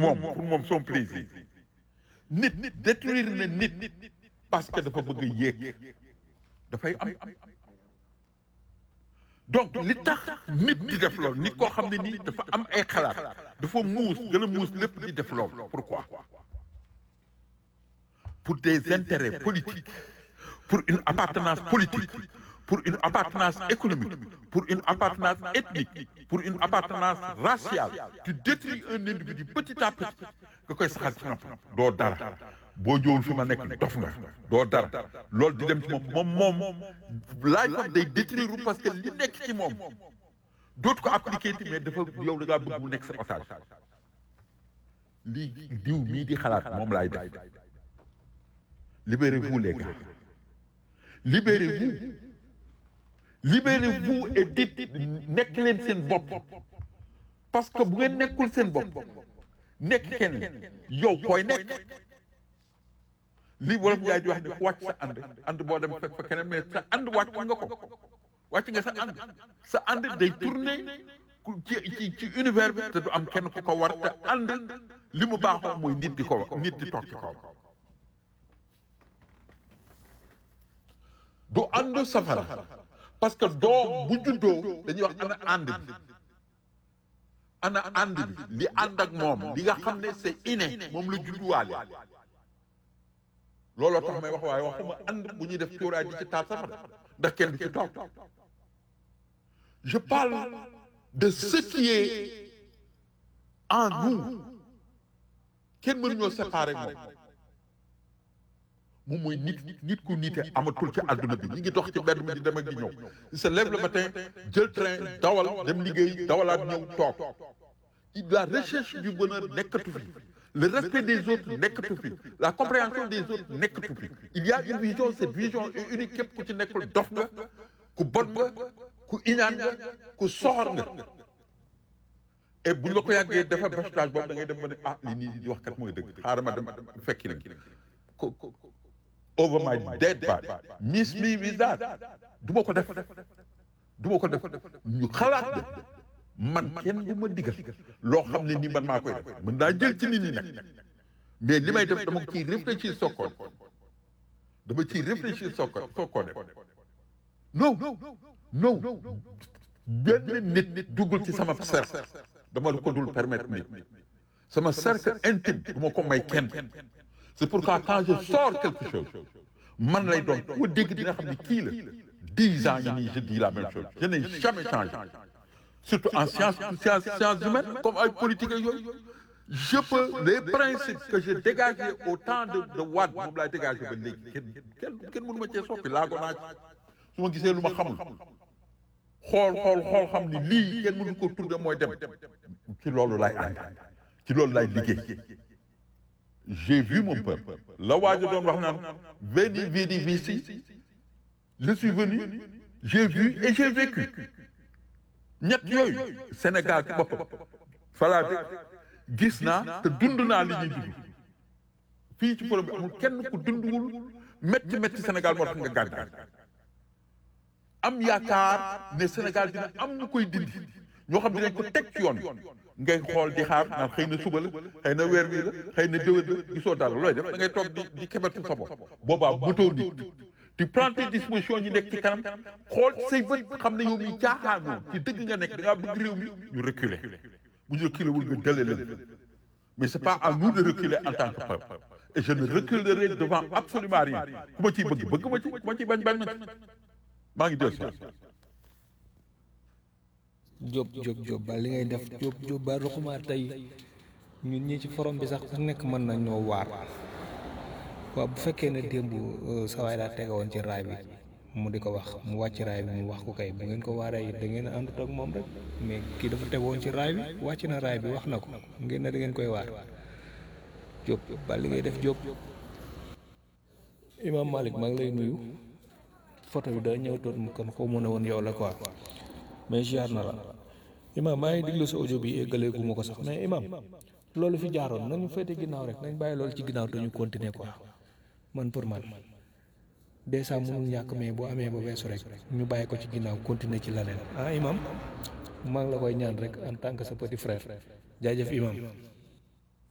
moom pour moom son plaisir nit détruire na nit parce que dafa bëgg a yéeg dafay am donc li tax nit di def loolu nit koo xam ne nii dafa am ay xalaat dafa muus gën a muus lépp di def loolu pourquoi pour des intérêts politiques pour une appartenance politique pour une appartenance économique pour une appartenance ethnique pour une appartenance raciale tu détruis un individu petit à petit nga koy saxal ci nopp doo dara boo ñëwul fi ma nekk dof nga doo dara loolu di dem ci moom moom moom laay fam day détruire parce que li nekk ci moom dootu ko appliquer ti mais dafa yow da ngaa bëgg mu nekk sa otage lii diw mii di xalaat moom laay def libérez-vous les gars libérez-vous libérez-vous et dites nekk leen seen bopp parce que bu ngeen nekkul seen bopp nekk kenn yow koy nekk lii wolof Njaay di wax ne ku wàcc sa ànd ànd boo dem fekk fa keneen mais sa ànd wàcc nga ko wàcc nga sa ànd sa ànd day tourner ci ci ci univers bi te du am kenn ku ko war te ànd li mu baaxoo mooy nit di ko nit di toog ci kaw du ànd safara parce que doom bu juddoo dañuy wax ana ànd bi ana ànd bi li ànd ak moom li nga xam ne c'est inné moom la judduwaale looloo tax may wax waaye waxuma ànd bu ñuy def cuuraay di ci taal safara ndax kenn du ci toog je parle de ce qui est en nous kenn mënuñoo séparer moom moom mooy nit nit ku nite amatul ci àdduna bi ñi ngi dox ci mbedd mi di dem ak di ñëw il se lève le matin jël train dawal dem liggéey dawalaat ñëw toog la recherche du bonheur nekkatu fi le respect des autres nekkatu fi la compréhension des autres nekkatu fi il y a une vision cette vision est unique képp ku ci nekkul dof nga ku bon nga ku iñaan nga ku soxor nga et buñ la ko yàggee dafa bâchetage boobu da ngay dem ba ne ah li nii di wax kat mooy dëgg xaaral ma dem fekki nag over my dead body miss me with that du ma ko def du ma ko def ñu xalaat de man kenn du ma digal loo xam ne ni man maa koy def mën naa jël ci nit ñi nag mais li may def dama ciy réfléchir soog koo dama ciy réfléchir soog ko soog koo def non non benn nit nit duggul ci sama cercle dama la ko dul permettre nit sama cercle intime du ma ko may kenn c'est pourquoi quand je sors quelque chose man lay doon ku dégg dina xam ne kii la dix ans yi nii je dis la même chose je n'ai jamais changé surtout en sciences sciences sciences humaines comme ay politique ak yooyu je peux les principes que j'ai dégagés au temps de de Wade moom laay dégagé ba léegi kenn kenn kenn mënu ma cee soppi laago naa su ma gisee lu ma xamul xool xool xool xam ni lii kenn mënu ko tudde mooy dem ci loolu lay ànd ci loolu lay liggéey j'ai vu mon peuple la waajo doon wax naan veni vidi vici je suis venu j'ai vu et j'ai vécu ñett yooyu Sénégal ci boppam falaa dëkk gis naa te dund naa li ñuy dund fii ci problème bi amul kenn ku dundwul métti métti Sénégal moo tax nga gàddaay am yaakaar ne Sénégal dina am ñu koy dindi ñoo xam dinañ ko teg ci yoon ngay xool di xaar naan xëy na suba la xëy na weer bii la xëy na déwén la gisoo dara looy def da ngay toog di di kebetu sa bopp boobaa mëtoo nit tu prends tes dispositions ñu nekk ci kanam xool say bët xam ne yow mi caaxaanoo ci dëgg nga nekk da ngaa bëgg réew mi ñu reculer bu ñu reculer wul nga dale leen mais c'est pas à nous de reculer en tant que peuple et je ne reculerai devant absolument rien ku ma ciy bëgg bëgg ma ci ku ma ciy bañ bañ ma ci maa ngi dellu si Jóob Jóob Jóob ba li ngay def Jóob Jóob ba ruxuma tey ñun ñi ci forom bi sax ku nekk mën nañ ñoo waar waaw bu fekkee ne démb sawaay daa tega woon ci raay bi mu di ko wax mu wàcc raay bi mu wax ko kay bu ngeen ko waaree it da ngeen a àndut ak moom rek mais kii dafa tegoon ci raay bi wàcc na raay bi wax na ko ngeen ne da ngeen koy waar Jóob ba li ngay def Jóob Imaam Malik maa ngi lay nuyu photo bi daa ñëw toon mu kon xaw ma ne woon yow la quoi mais ziar na la Imaam maa ngi diglu sa audio bi éggalee gu ma ko sax mais Imaam loolu fi jaaroon nañu féete ginnaaw rek nañ bàyyi loolu ci ginnaaw te ñu continuer quoi man pour man dèjà mënul ñàkk mais bu amee ba weesu rek ñu bàyyi ko ci ginnaaw continuer ci leneen ah Imaam maa ngi la koy ñaan rek en tant que sa petit frère jaajëf Imaam.